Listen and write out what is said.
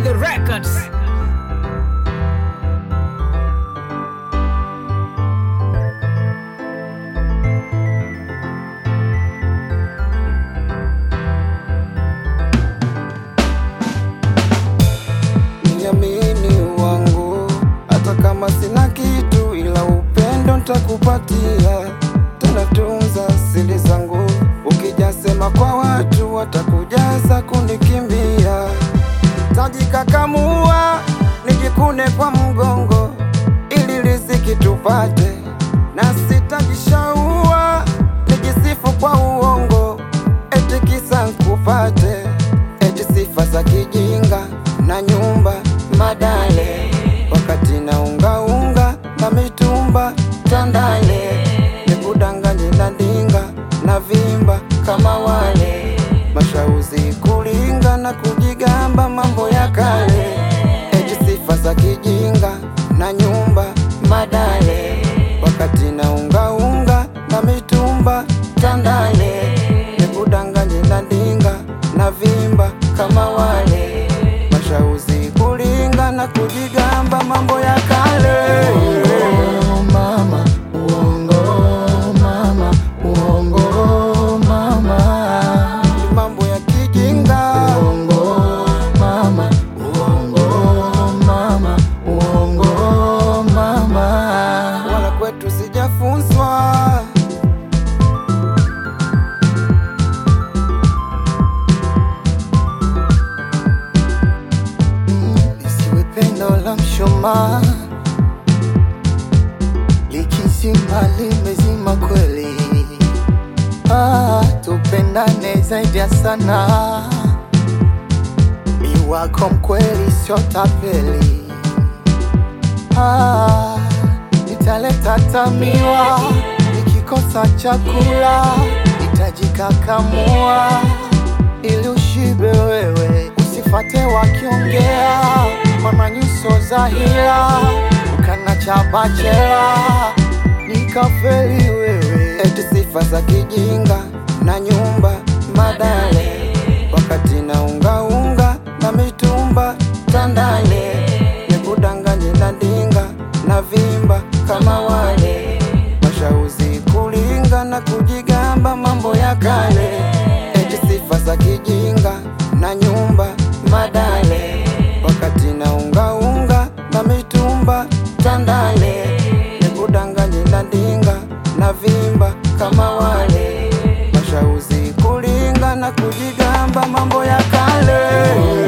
Tiger Records. Niamini wangu, hata kama sina kitu, ila upendo ntakupatia. Tena tunza siri zangu, ukijasema kwa watu watakujaza kunikimbia. Tajikakamua nijikune kwa mgongo, ili riziki tupate, na sitajishaua nijisifu kwa uongo, eti kisa nkupate, eti sifa za kijinga na nyumba madale, wakati na unga unga na mitumba tandale, nikudanganye na ndinga na vimba kama wale mashauzi kulinga na kujigamba mambo ya kale, eti sifa za kijinga na nyumba madale, wakati na unga unga na mitumba tandale, nikudanganye na ndinga na vimba kama wale mashauzi kulinga na kujigamba mambo ya kale. mama, uongo mama, uongo mama, Ni mambo ya kijinga uongo mama, uongo mama, uongo mama. wala kwetu sijafunzwa. lisiwe pendo la mshumaa likizima limezima kweli. Ah, tupendane zaidi ya sana, mi wako mkweli, sio tapeli. Ah, nitaleta tamiwa nikikosa chakula, nitajikakamua ili ushibe wewe, usifate wakiongea mama nyuso za hila, ukana cha bachela nikafeli wewe. eti sifa za kijinga na nyumba madale, wakati na unga unga na mitumba tandale, nikudanganye na ndinga na vimba kama wale mashauzi kulinga na kujigamba mambo ya kale, eti sifa za kijinga na nyumba madale, wakati na unga unga na mitumba tandale, nikudanganye na ndinga na vimba kama wale mashauzi kulinga na kujigamba mambo ya kale.